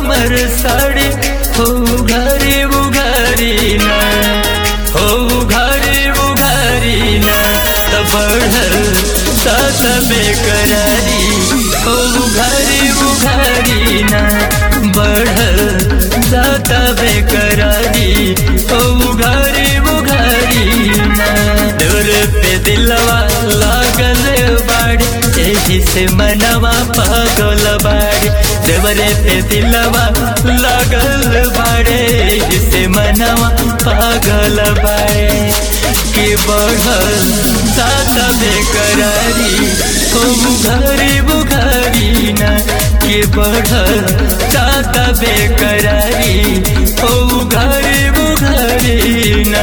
हमर साड़ी हो घरे उघारी ना हो घरे उघारी ना त बढ़ल सात बेकरारी हो घरे उघारी ना बढ़ल सात बेकरारी हो घरे उघारी ना डोर पे दिलवा लागल बाड़ी एही से मनवा पागल बाड़ी देवरे पे दिलवा लागल बाड़े एही से मनवा पागल बाड़े के बढ़ल सात बेकरारी हो बुघारी बुघारी ना के बढ़ल सात बेकरारी हो बुघारी बुघारी ना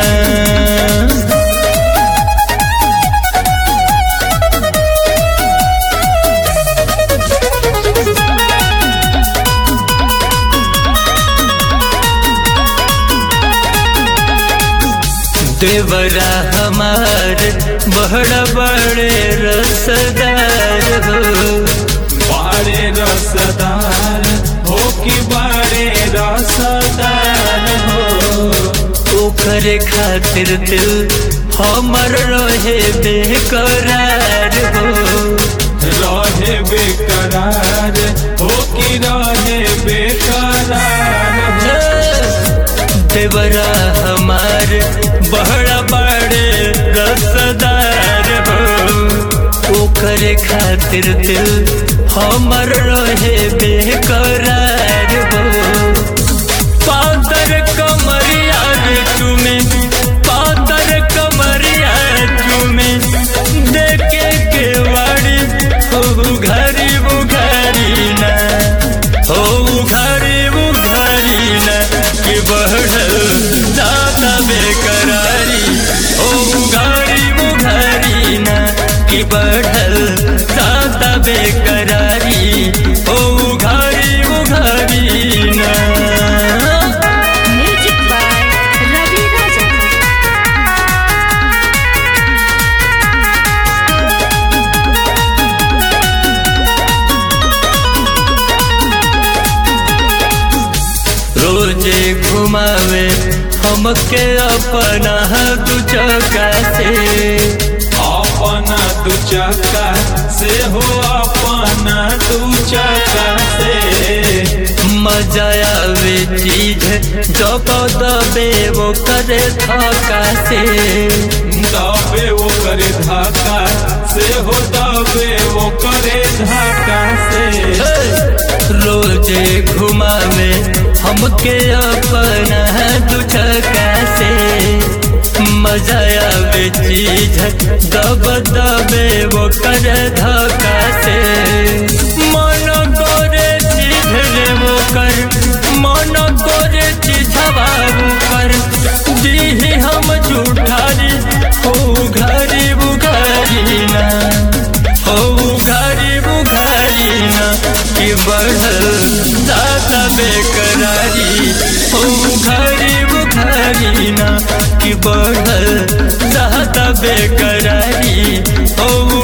देवरा हमार बड़ा बड़े रसदार हो बाड़े रसदार हो कि बाड़े रसदार हो ओकर खातिर दिल हमर रहे बेकरार हो रहे बेकरार हो कि रहे बेकरार हो देवरा हमार बड़ा बड़े रसदार हो ओकर खातिर दिल हमर रहे बेकरार हो पातर कमरिया रे चुमे पातर कमरिया चुमे देखे के वाड़ी हो घरी बुघारी ना हो घरी बुघारी ना के बढ़ल दाता बेकरारी हो घरी बुघारी ना के बढ़ल दाता बेकरारी हो घरी बुघारी ना Music by Ravi Raja. रोजे घुमावे हमके अपना दू चौका से अपना दू चक्का से हो अपना दू चक्का से मजा आवे चीज जब दबे वो करे थका से दबे वो करे धक्का से हो दबे वो करे धक्का से रोजे घुमावे हमके अपना दू चौका से मजा आवे चीज दब दबे वो करे धका से मन करे चीज रे वो कर मन करे चीज बाबू कर दीही हम झूठारी हो घरी बुघारी ना हो घरी बुघारी ना कि बढ़ल दाता बेकरारी हो घरी बुघारी ना कि बढ़ल दाता बेकरारी हो